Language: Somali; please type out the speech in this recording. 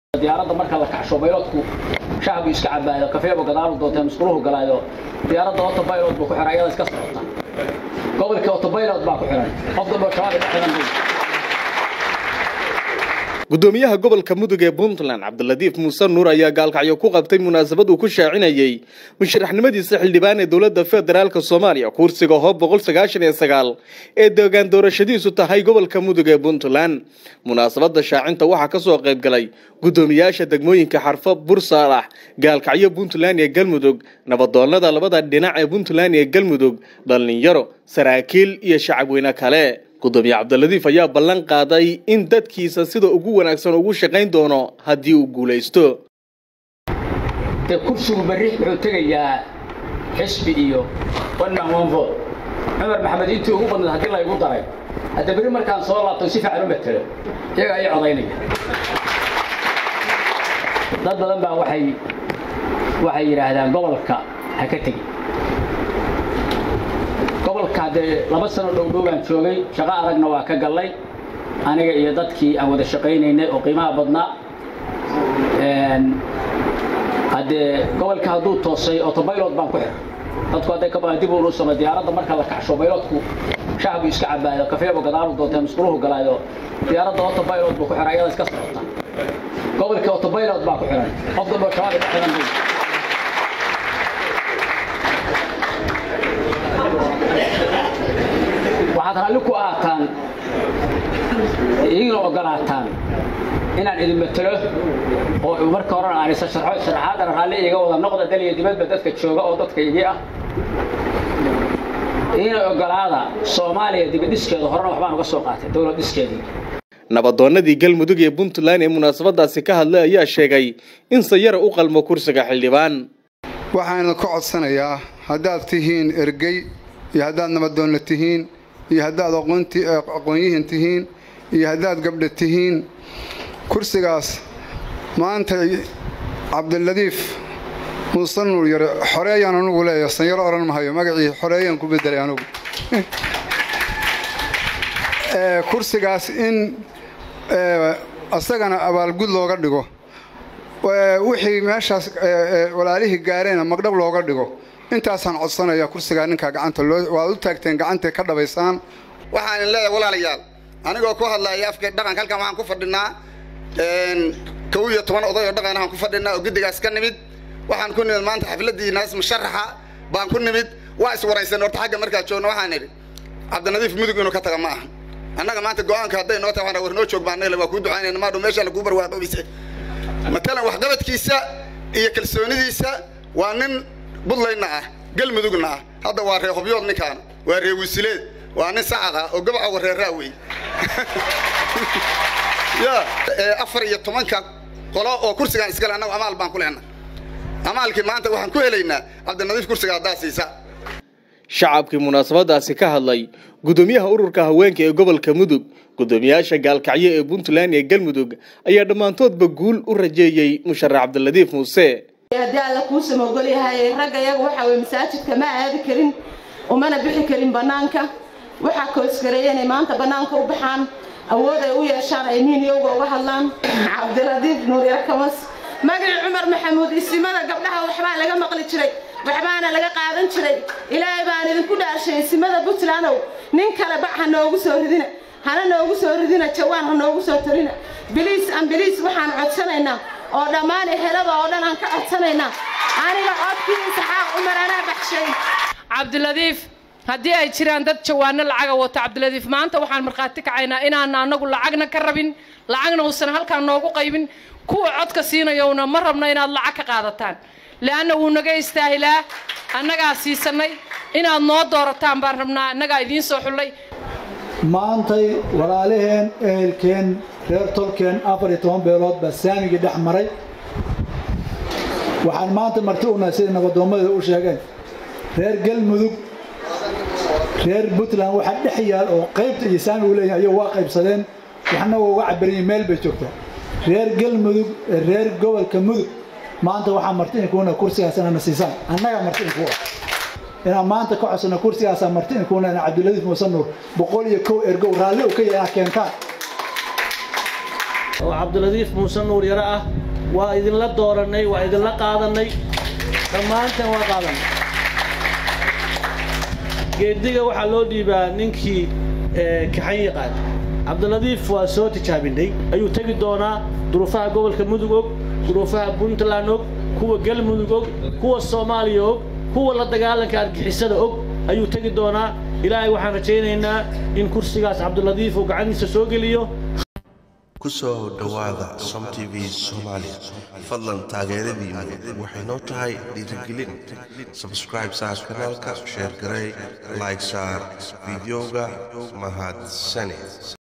diyaaradda marka la kacsho bayloodku shacabku iska cabaayo kafeebo gadaalu doonteen musquluhu galaayo diyaaradda autobaylod buu ku xiran iyada iska socota gobolkii autobaylod baa ku xiran qof dambe shabaab ka xiran buu gudoomiyaha gobolka mudug ee puntland cabdilatiif muuse nuur ayaa gaalkacyo ku qabtay munaasabad uu ku shaacinayey musharaxnimadiisa xildhibaan ee dowladda federaalk soomaaliya kursiga hoob boqol sagaashan iyo sagaal ee deegaan doorashadiisu tahay gobolka mudug ee puntland munaasabada shaacinta waxaa kasoo qayb galay gudoomiyaasha degmooyinka xarfo bursaalax gaalkacyo puntland iyo galmudug nabadoonada labada dhinac ee puntland iyo galmudug dhallinyaro saraakiil iyo shacabweyne kale gudoomiye cabdilatiif ayaa ballan qaaday in dadkiisa sida ugu wanaagsan ugu shaqayn doono haddii uu guulaysto dee kursigu berri wuxuu tegayaa xisbi iyo wannan wanvood cumar maxamed intii ugu badnayd haddii laygu daray hadda berri markaan soo laabto si fiican u matelo iyaga ii codaynaya dad badan baa waxay waxay yidhaahdaan gobolka ha ka tegi gobolka dee laba sano dhowdhow baan joogay shaqo adagna waa ka gallay aniga iyo dadkii aan wada shaqaynaynay oo qiimaha badnaa haddee gobolka hadduu toosay autobaylod baan ku xiray dadku hadday ka badan dib uu sama diyaaradda marka la kacsho bayloodku shacabku iska cabaayo kafeebo gadaalu doonteen musquluhu galaayo diyaaradda autobaylod buu ku xiran iyada iska socota gobolkii autobaylod baa ku xiran qof dambe shabaab ka xiran buu waxaad raalli ku ahaataan idigina ogolaataan inaan idin matelo oo marka horena aan isa sharxo sharaxaadana raalli iga wada noqda dal iyo dibadba dadka jooga oo dadka igii ah idina ogolaada soomaaliya dibadhiskeeda horena waxbaan uga soo qaatay dowlad dhiskeedii nabadoonadii galmudug ee puntland ee munaasabadaasi ka hadlay ayaa sheegay in sayara u qalmo kursiga xildhibaan waxaan ka codsanayaa haddaad tihiin ergey iyo haddaad nabadoonna tihiin iyo haddaad aqoonyihin tihiin iyo haddaad gabdha tihiin kursigaas maanta cabdiladiif muuse nuur yare xoreeyaan anugu leeya sanyaro odhan mahayo magacii xoreeyaan ku bedelay anugu kursigaas in asagana abaalgud looga dhigo wixii meeshaas walaalihii gaareenna magdhab looga dhigo intaasaan codsanaya kursigaa ninkaa gacanta waad u taagteen gacantay ka dhabaysaan waxaan leeyahay walaalayaal anigoo ku hadlaya afka dhaqanka halkan waxaan ku fadhinaa kow iyo toban oday oo dhaqan waxaan ku fadhinaa oo guddigaas ka nimid waxaan ku nimid maanta xafladii naas musharaxa baan ku nimid waa iswaraysan horta xagga markaa joogna waxaan idhi cabdinadiif mudug inuu ka taga ma aha annaga maanta go-aanka hadday noo tahay war noo joog baan waa kuu ducaynayna maadhow meesha lakuu barwaaqoobise matalan waxqabadkiisa iyo kalsoonidiisa waa nin buntlandna ah galmudugna ah hadda waa ree hubyood ninkaan waa ree wisileed waa nin sacad ah oo gabaca wareeraa wey ya afar iyo tobanka qolo oo kursigaan iskale annagu amaal baan ku lehna amaalkii maanta waxaan ku helaynaa cabdinadiif kursiga haddaa siisa shacabkii munaasabadaasi ka hadlay gudoomiyaha ururka haweenka ee gobolka mudug gudoomiyaasha gaalkacyo ee puntland ee galmudug ayaa dhammaantoodba guul u rajeeyey musharax cabdilatiif muuse haddii alla kuusama ogolyahay ragga iyaga waxa weye masaajidka ma aadi karin umana bixi karin bannaanka waxaa koosgareeya inay maanta bannaanka u baxaan awood ay u yeeshaan ay miiniyowga uga hadlaan cabdilatiif nuuryar kamas magaci cumar maxamuud isimada gabdhaha waxbaa laga maqli jiray waxbaana laga qaadan jiray ilaahay baan idinku dhaashay isimada puntlandow nin kale bac ha noogu soo ridina hana noogu soo ridina jawaan ha noogu soo tarina biliis ambiliis waxaan codsanaynaa oo dhammaan ehelada oo dhan aan ka codsanaynaa aniga codkii isxaaq cumar anaa baxshay cabdiladiif haddii ay jiraan dad jawaano lacaga wato cabdiladiif maanta waxaan markhaati kacaynaa inaan anagu lacagna ka rabin lacagna uusan halkaan noogu qaybin kuwa codka siinayowna ma rabno inaad lacag ka qaadataan leanna wuu naga istaahilaa annagaa siisanay inaad noo doorataan baan rabnaa annagaa idiin soo xullay maantay walaalaheen ehelkeen reer tolkeen afar iyo toban beelood baa saamigii dhex maray waxaan maanta marti unahay siday nabadoommada u sheegeen reer galmudug reer puntland waxaa dhex yaal oo qaybta iyo saamigu leeyahay ayuu waa qaybsadeen waxna waa uga cabariyin meel bay joogtaa reer galmudug reer gobolka mudug maanta waxaa marti inkuuna kursigaas inana siisaan annagaa marti inkuua inaan maanta ka codsano kursigaasaa marti inkuuna ina cabdiladiif muuse nuur boqol iyo kow ergow raalli u ka yahay inaad keentaan oo cabdiladiif muuse nuur yare ah waa idinla doorannay waa idinla qaadannay dhammaanteen waa qaadannay geediga waxaa loo dhiibaa ninkii kaxan yaqaan cabdiladiif waa soo tijaabinay ayuu tegi doonaa duruufaha gobolka mudug og duruufaha puntland og kuwa galmudug og kuwa soomaaliya og kuwa la dagaalanka argixisada og ayuu tegi doonaa ilaahay waxaan rajaynaynaa in kursigaas cabdiladiif uu gacantiisa soo geliyo ku soo dhowaada som t v soomaaliya fadlan taageeradiinu waxay noo tahay dhiirigelin sabscribe saar kanaalka sheer garey like saar fideoga mahadsanid